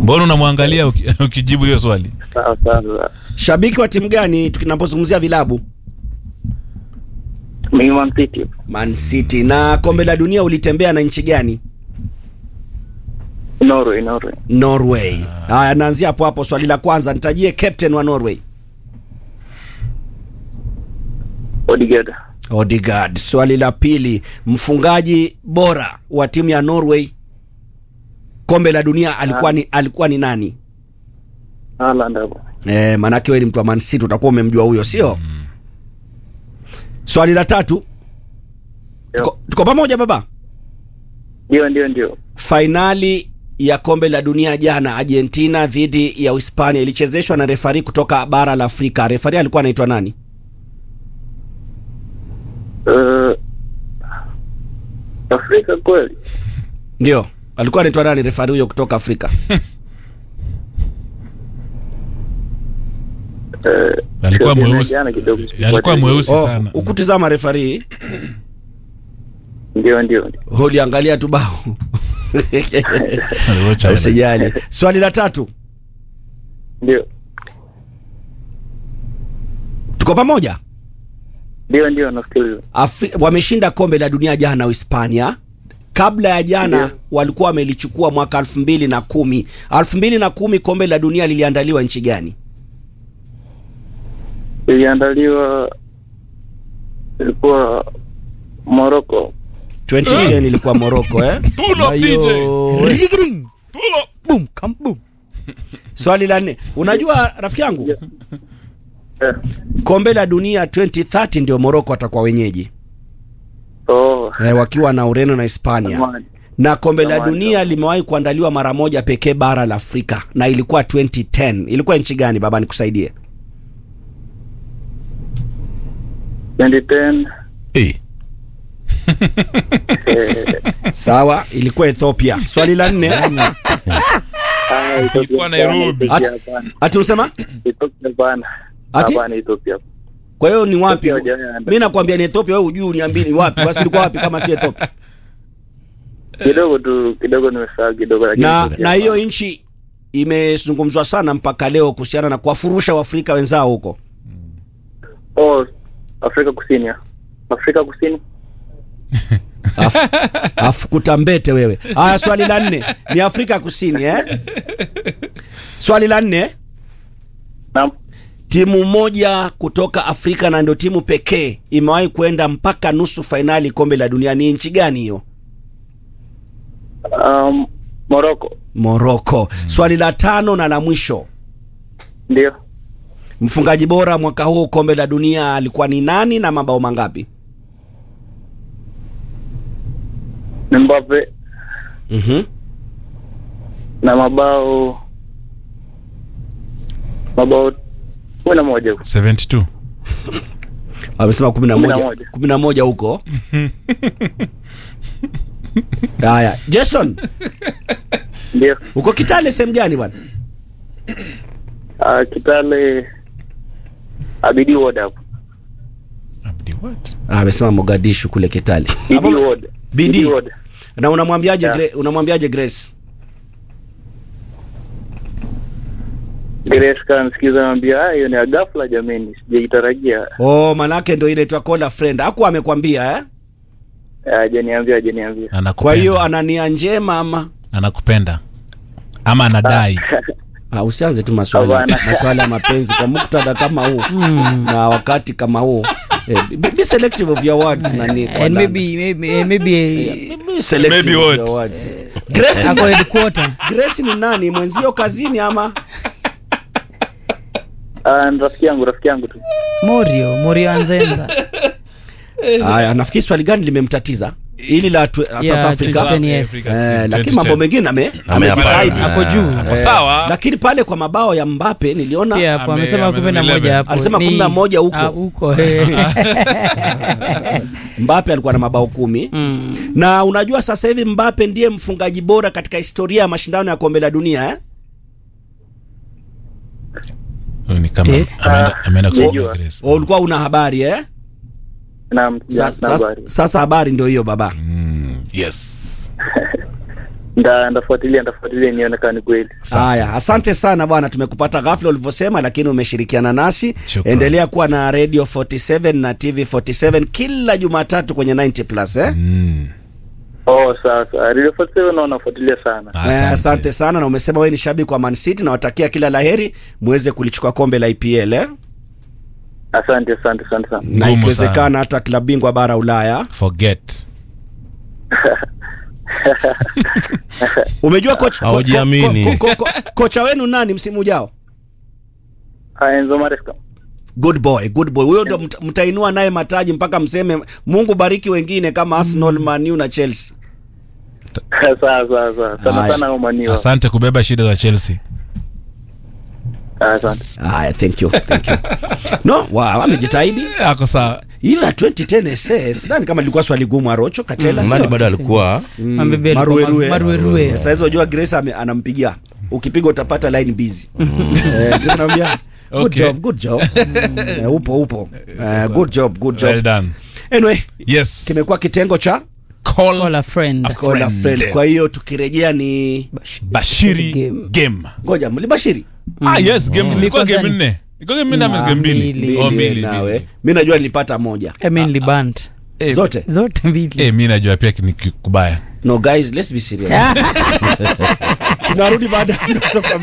mbona unamwangalia uki- ukijibu hiyo swali Sawa sawa. Shabiki wa timu gani tunapozungumzia vilabu? Mimi Man City. Man City. Na kombe la dunia ulitembea na nchi gani? Norway, Norway. Norway. Haya, naanzia hapo hapo. Swali la kwanza, nitajie captain wa Norway. Odegaard. Odegaard. Swali la pili, mfungaji bora wa timu ya Norway kombe la dunia alikuwa ni, alikuwa ni nani? Haaland hapo. Eh, manake wewe ni mtu wa Man City utakuwa umemjua huyo, sio? Swali la tatu, tuko, tuko pamoja baba? Ndio, ndio, ndio. Fainali ya kombe la dunia jana Argentina dhidi ya Uhispania ilichezeshwa na refari kutoka bara la Afrika. Refari alikuwa anaitwa nani? Uh, Afrika kweli. Ndio, alikuwa anaitwa nani refari huyo kutoka Afrika? Uh, alikuwa sio mweusi jana kidogo. alikuwa mweusi Oh, sana ukutizama refari Ndio, ndio. ndio. uliangalia tu bao Aliwacha- usijali. Swali la tatu, Ndio. tuko pamoja? Ndio, ndio nasikiliza. Afri wameshinda kombe la dunia jana Uhispania. Kabla ya jana Ndio. walikuwa wamelichukua mwaka elfu mbili na kumi. elfu mbili na kumi kombe la dunia liliandaliwa nchi gani? Iliandaliwa ilikuwa Morocco. 2010 ilikuwa Morocco eh? Pull up, DJ. Digring. Pull up. Boom, come boom. Swali la nne, unajua rafiki yangu Eh. kombe la dunia 2030 ndio Morocco atakuwa wenyeji Oh. eh, wakiwa na Ureno na Hispania Zamani. na kombe la Zamani, dunia zamani. limewahi kuandaliwa mara moja pekee bara la Afrika na ilikuwa 2010. Ilikuwa nchi gani baba, nikusaidie? 2010 Eh, eh, Sawa, ilikuwa Ethiopia. Swali la nne, ah, Ethiopia Ilikuwa hapana, Nairobi. Ethiopia Ati- hapana. ati unasema Ethiopia hapana. Ati? Hapana, Ethiopia. kwa hiyo ni wapi? Ethiopia hajaenda. Mimi nakwambia ni Ethiopia, wewe hujui, uniambie ni wapi? Basi ilikuwa wapi kama si Ethiopia? Kidogo tu kidogo nimesahau kidogo lakini Na Ethiopia na hiyo hapana. nchi imezungumzwa sana mpaka leo kuhusiana na kuwafurusha Waafrika wenzao huko. Oh, Afrika Kusini. ya. Afrika Kusini. Afu, afu kutambete wewe. Haya, swali la nne ni Afrika Kusini eh? Swali la nne, Naam. timu moja kutoka Afrika na ndio timu pekee imewahi kwenda mpaka nusu fainali kombe la dunia. Ni nchi gani hiyo? Um, Morocco. Morocco. Swali la tano na la mwisho, Ndio. mfungaji bora mwaka huu kombe la dunia alikuwa ni nani na mabao mangapi? Mbappe Mhm. na mabao mabao kumi na moja 72 Wamesema kumi na Kumi na moja moja. kumi na moja huko. Haya, Jason, ndio. uko Kitale sehemu gani bwana? Uh, Kitale Abidi Ward hapo. Abdi what? Ah, amesema Mogadishu kule Kitale. Bidi Ward. Bidi. Ward. Na unamwambiaje Yeah. Gre- unamwambiaje Grace? Grace kanisikiza naambia ah, hiyo ni ya ghafla jameni, sijaitarajia. Oh, manake ndio ile twa call a friend. Hakuwa amekwambia eh? Hajaniambia, hajaniambia. Anakupenda. Kwa hiyo ana nia njema ama anakupenda ama anadai Ah, usianze tu maswali Hapana. maswali ya mapenzi kwa muktadha kama huu na wakati kama huu. Eh, be, be selective of your words nani kwa And ndani. maybe maybe eh, maybe eh, Be selective Maybe of what? your words. Grace, ako headquarter. Grace ni nani? Mwenzio kazini ama? Ah, ni rafiki yangu, rafiki yangu tu. Morio, Morio Anzenza. Haya, nafikiri swali gani limemtatiza? Hili la tu, South Yeah, Africa. 2010, yes. Eh, lakini mambo mengine ame Ameyapata. amejitahidi. Ako juu. Hapo sawa Lakini pale kwa mabao ya Mbappe niliona Pia hapo Ame- amesema kumi na moja 11. hapo. Alisema Ni- kumi na moja huko. Ah, huko. eh. Mbappe alikuwa na mabao kumi Mm. na unajua sasa hivi Mbappe ndiye mfungaji bora katika historia ya mashindano ya kombe la dunia eh? Huyu ni kama Eh. ameenda ameenda kusoma Najua. Grace. Wa ulikuwa una habari eh? Naam, Sa, na sasa, habari. sasa habari ndio hiyo baba. Mm, yes nda ndafuatilia ndafuatilia nione kama ni kweli Haya, asante sana bwana, tumekupata ghafla ulivyosema, lakini umeshirikiana nasi. Shukran. Endelea kuwa na Radio 47 na TV 47 kila Jumatatu kwenye 90 plus eh? Mm. oh sasa radio 47 naona nafuatilia sana Eh, asante sana, na umesema wewe ni shabiki wa Man City na watakia kila laheri muweze kulichukua kombe la EPL eh? asante asante asante sana na Ngumu ikiwezekana hata klabu bingwa bara Ulaya. Forget. Umejua kocha ko, ko, Haujiamini. ko, ko, ko, kocha wenu nani msimu ujao? Ah, Enzo Maresca Good boy, good boy. Huyo ndo mta- mtainua naye mataji mpaka mseme Mungu bariki wengine kama Arsenal, Man U na Chelsea. sawa sawa sawa sana Haya. sana umaniwa Asante kubeba shida za Chelsea. asante Haya, thank you, thank you. No, wow, amejitahidi. Ako sawa. Hiyo ya 2010 SS, sidhani kama ilikuwa swali gumu Arocho Katela. Mani sio? bado alikuwa Mabebe alikuwa Maruerue. ma- maruerue. Sasa hizo unajua Grace ame- anampigia. Ukipiga utapata line busy. Eh, Grace anamwambia good Okay. job, good job. Eh, upo upo. Eh, good job, good Well job. done. Anyway, Yes. kimekuwa kitengo cha Call Call a friend. A call a friend. friend. Kwa hiyo tukirejea ni Bashiri Game. game. ngoja mlibashiri Ah yes, game zilikuwa Kwanza game ni- nne. Ilikuwa game nne ama game mbili? mbili. Oh, mbili mbili. nawe. mbili. Mimi najua nilipata moja. I mean libant. Eh, Zote. Zote mbili. Eh, mimi najua pia ni kubaya. No guys, let's be serious. Tunarudi baada ya mdoso kwa